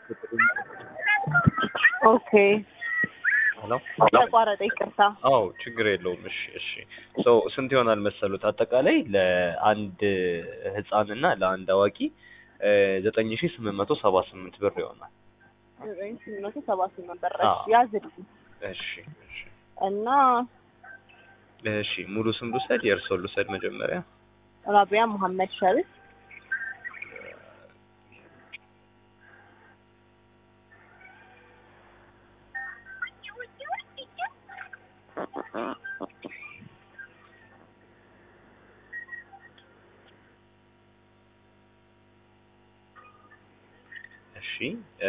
ኦኬ ሄሎ ተቋረጠ፣ ይቅርታ። አዎ ችግር የለውም። እሺ እሺ ሶ ስንት ይሆናል መሰሉት? አጠቃላይ ለአንድ ህፃንና ለአንድ አዋቂ ዘጠኝ ሺ ስምንት መቶ ሰባ ስምንት ብር ይሆናል። ዘጠኝ ስምንት መቶ ሰባ ስምንት ብር አዎ። ያዝልኝ እሺ እሺ እና እሺ ሙሉ ስም ልውሰድ፣ የእርስዎን ልውሰድ መጀመሪያ። ራቢያ መሐመድ ሸሪፍ እሺ እ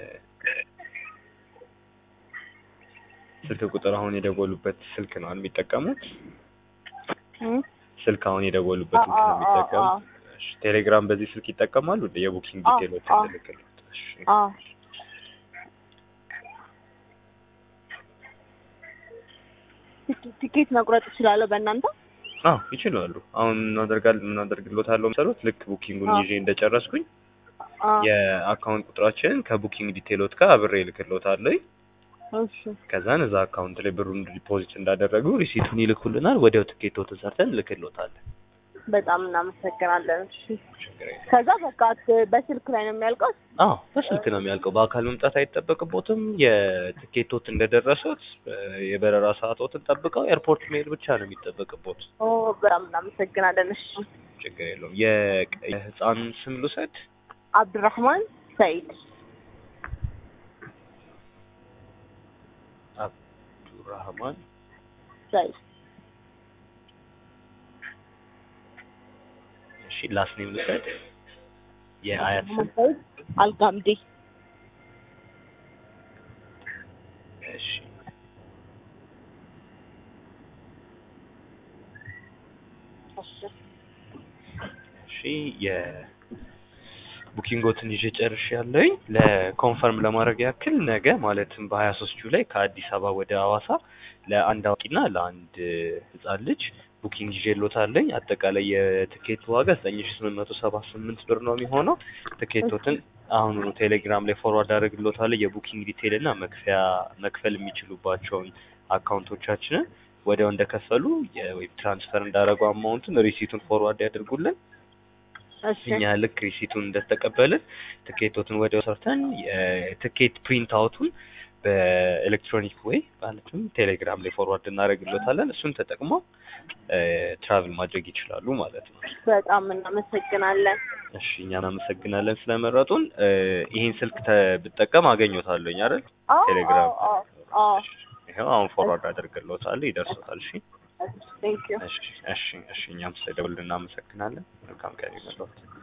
ስልክ ቁጥር አሁን የደወሉበት ስልክ ነው የሚጠቀሙት? እም? ስልክ አሁን የደወሉበት ስልክ ነው አዎ፣ አዎ፣ የሚጠቀሙት? እሺ ቴሌግራም በዚህ ስልክ ይጠቀማሉ? እንደ የቡኪንግ አዎ፣ ዲቴሎች አዎ። እንልክልዎት። እሺ አዎ ቲኬ- ቲኬት መቁረጥ እችላለሁ በእናንተ? አዎ ይችላሉ። አሁን እናደርጋል እናደርግልዎታለሁ መሰሉት ልክ ቡኪንጉን አዎ። ይዤ እንደጨረስኩኝ አዎ የአካውንት ቁጥራችንን ከቡኪንግ ዲቴሎት ጋር አብሬ እልክልዎታለሁ። እሺ ከዛን እዛ አካውንት ላይ ብሩን ዲፖዚት እንዳደረጉ ሪሲቱን ይልኩልናል። ወዲያው ትኬቶትን ሰርተን እንልክልዎታለን። በጣም እናመሰግናለን። እሺ ችግር የለም። ከዛ በቃ ት- በስልክ ላይ ነው የሚያልቀው? አዎ በስልክ ነው የሚያልቀው። በአካል መምጣት አይጠበቅቦትም። የትኬቶት እንደደረሱት እ የበረራ ሰዓቶትን ጠብቀው ኤርፖርት መሄድ ብቻ ነው የሚጠበቅቦት። ኦ በጣም እናመሰግናለን። እሺ ችግር የለውም። የቀ- የህፃን ስም ልውሰድ? አብዱራህማን ሰይድ አብዱራህማን ሰይድ እሺ ላስት ኔም ልውሰድ? የአያት ስም ሰይድ አልጋምዲ እሺ እሺ እሺ የቡኪንጎትን ይዤ ጨርሻለሁኝ። ለኮንፈርም ለማድረግ ያክል ነገ ማለትም በሀያ ሶስት ጁላይ ከአዲስ አበባ ወደ ሐዋሳ ለአንድ አዋቂና ለአንድ ህጻን ልጅ ቡኪንግ ይዤልዎታለኝ። አጠቃላይ የትኬት ዋጋ ዘጠኝ ሺ ስምንት መቶ ሰባ ስምንት ብር ነው የሚሆነው። ትኬቶትን አሁኑኑ ቴሌግራም ላይ ፎርዋርድ አደርግልዎታለሁ። የቡኪንግ ዲቴይል እና መክፈያ መክፈል የሚችሉባቸውን አካውንቶቻችንን ወዲያው እንደከፈሉ ወይም ትራንስፈር እንዳደረጉ አማውንቱን ሪሲቱን ፎርዋርድ ያደርጉልን። እሺ እኛ ልክ ሪሲቱን እንደተቀበልን ትኬቶትን ወዲያው ሰርተን የትኬት ፕሪንት አውቱን በኤሌክትሮኒክ ወይ ማለትም ቴሌግራም ላይ ፎርዋርድ እናደርግሎታለን። እሱን ተጠቅመው ትራቭል ማድረግ ይችላሉ ማለት ነው። በጣም እናመሰግናለን። እሺ እኛን አመሰግናለን ስለመረጡን። እ ይሄን ስልክ ተ ብጠቀም አገኘዎታለሁኝ አይደል? አዎ ቴሌግራም አዎ አዎ ይኸው አሁን ፎርዋርድ አደርግልዎታለሁ፣ ይደርሶታል። እሺ ቴንክ ዩ እሺ እሺ እሺ እኛም ስለደወሉልን እናመሰግናለን። መልካም ቀን ይሁንልዎት።